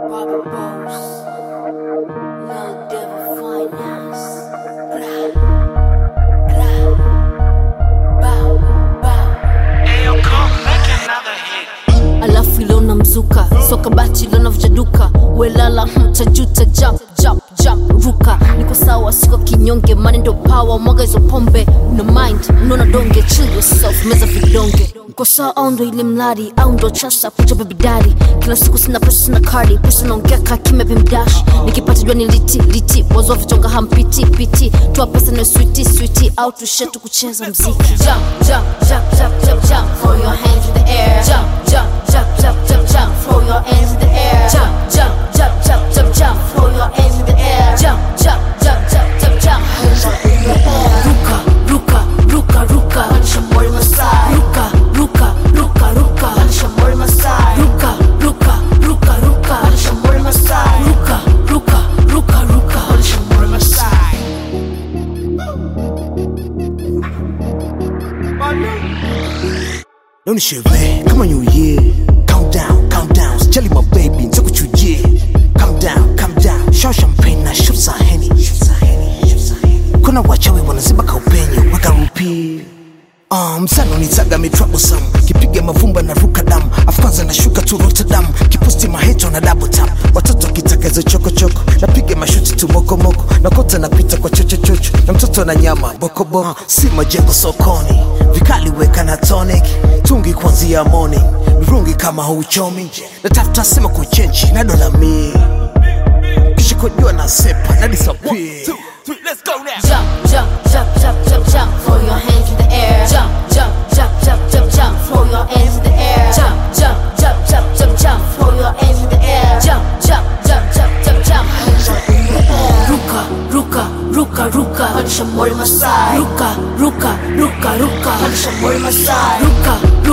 Bobby Boss, Lil Devil Finance. Ra, ra, bow, bow. Ayo, come make another hit. alafu ilona mzuka soka bati ilona vujaduka welala mtajuta jump jump jump ruka niko sawa siko kinyonge mani ndo pawa mwaga hizo pombe una mind unaona donge chill yourself meza vidonge niko sawa au ndo ile mladi au ndo chasa kucha bebidari kila siku sina pesa sina kadi pesa naongea kaa kimya vimdash nikipata jua ni liti liti wazwa vitonga hampiti piti toa pesa na switi switi au tushetu kucheza mziki jump jump jump jump jump jump throw your hands in the air jump jump jump jump jump jump throw your hands in the air jump jump jump jump jump jump throw your hands in the air jump jump jump jump jump jump hands up in the air ruka ruka ruka ruka panisha mori masai ruka ruka ruka ruka panisha mori masai ruka ruka ruka ruka panisha mori masai ruka ruka ruka ruka panisha mori masai Leo ni sherehe kama new year Count down, count down Sijali my baby, nitakuchujie Calm down, calm down Show champagne na shoot za Henny Kuna wachawi wanaziba kaupenye Weka rupi Uh, msano nitaga mi troublesome kipiga mavumba na ruka damu afu kwanza nashuka tu rotterdam kiposti maheto na double tap watoto wakitaka hizo chokochoko napiga mashuti tu mokomoko nakota napita kwa chochochocho na mtoto na nyama bokoboko si majengo sokoni vikali weka na tonic tungi kuanzia morning mirungi kama hauchomi natafuta sema kuchenchi na dola mi kisha kujua na sepa na disappear jump, jump, jump, jump, jump, jump. Throw your hands in the air. Jump, jump, jump, jump, jump, jump. Throw your hands in the air. Jump, jump, jump, jump, jump, jump. Throw your hands in the air. Jump, jump, jump, jump, jump, jump. Hands up in the air. Ruka, ruka, ruka, ruka. Panisha mori masai. Ruka, ruka, ruka, ruka. Panisha mori masai. Ruka,